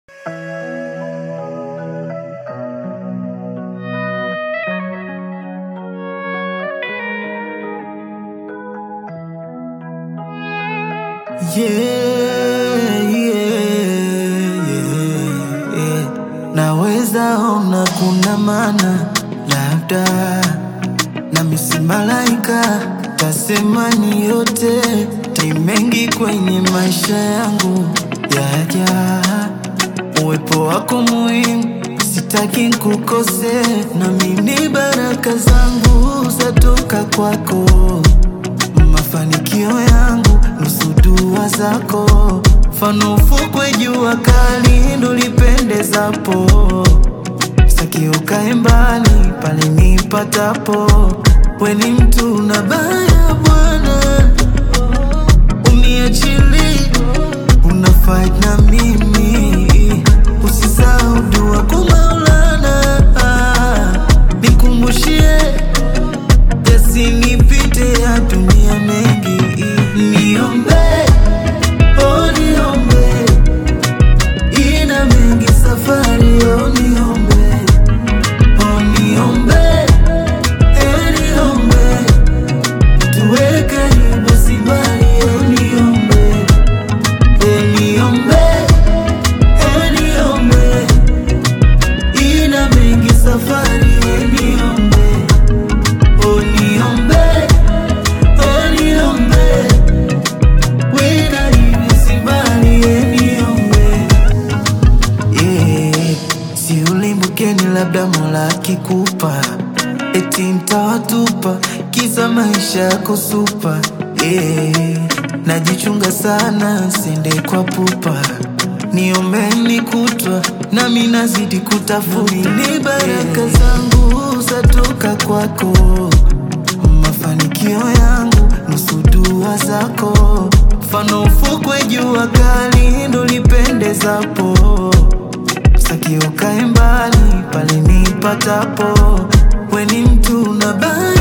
Yeah, yeah, yeah, yeah. Naweza ona kuna maana labda nami si malaika, tasema ni yote ni mengi kwenye maisha yangu yaja, uwepo wako muhimu, sitaki kukose, nami ni baraka zangu zatoka kwako mafanikio yangu nusu dua zako, mfano ufukwe jua kali ndo lipendezapo, sitaki ukae mbali pale nipatapo, we ni mtu na baya Bwana, uniachili una fight na mimi, usisahau dua kwa Maulana, nikumbushie yasinipite ya dunia mengi, niombe, oh niombe, ina mengi safari, oh niombe, oh niombe, eh niombe, tuwe karibu si mbali, oh niombe, eh niombe, eh niombe, ina mengi safari, eh niombe Oh, niombe, oh, niombe. Wena hivi si mbali, eh, niombe. Yeah, si ulimbukeni labda Mola akikupa eti mtawatupa kisa maisha yako supa yeah. Najichunga sana sende kwa pupa niombeni kutwa nami nazidi kutafuta ni baraka zangu zatoka kwako mafanikio yangu nusu dua zako mfano ufukwe jua kali ndo lipendezapo sitaki ukae mbali pale nipatapo we ni mtu na baya